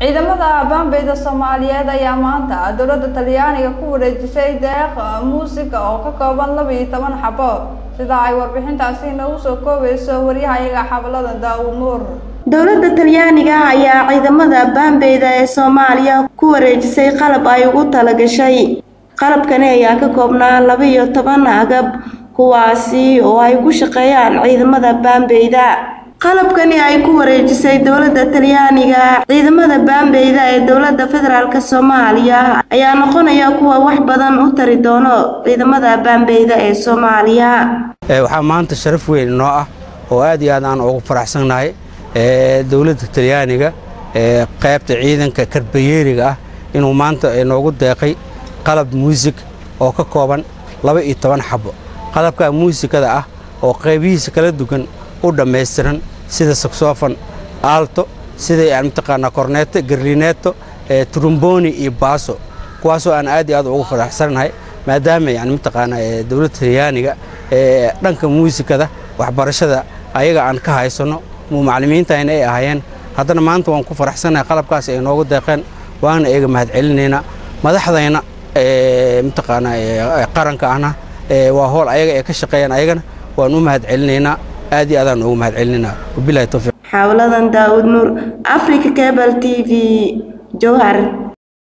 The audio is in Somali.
ciidamada baambeyda soomaaliyeed ayaa maanta dowladda talyaaniga ku wareejisay deeq muusika oo ka kooban laba iyo toban xabo sida ay warbixintaasi inoogu soo koobayso waryahayaga xabladan daawud nuur dowladda talyaaniga ayaa ciidamada baambeyda ee soomaaliya ku wareejisay qalab ay ugu talagashay qalabkani ayaa ka koobnaa laba iyo toban agab kuwaasi oo ay ku shaqeeyaan ciidamada baambeyda qalabkani ay ku wareejisay dowladda talyaaniga ciidamada baambeyda ee dowladda federaalk soomaaliya ayaa noqonaya kuwa wax badan u tari doono ciidamada baambeyda ee soomaaliya waxaa maanta sharaf weyn inoo ah oo aad iyo aad aan ugu faraxsannahay dowladda talyaaniga qaybta ciidanka karbayeeriga ah inuu maanta noogu deeqay qalab muusig oo ka kooban laba iyo toban xabo qalabka muusikada ah oo qaybihiisa kala duwan u dhammaystiran sida saxofon aalto sida yani mataqaanaa korneeto garlineeto trumboni iyo baaso kuwaasoo aan aad iyo aad ugu faraxsannahay maadaama yani mataqaanaa dowladda talyaaniga dhanka muusikada waxbarashada ayaga aan ka haysanno macallimiintayna ay ahaayeen haddana maanta waan ku faraxsannahay qalabkaas ay noogu deeqeen waana eega mahadcelinaynaa madaxdayna mataqaanaa qaranka ahna waa howl ayaga ay ka shaqeeyaan ayagana waan u mahadcelinaynaa aad iyo aadaan ugu mahadcelinaynaa wabilahi tawfiiq xawladan daawud nuur africa cable t v jowhar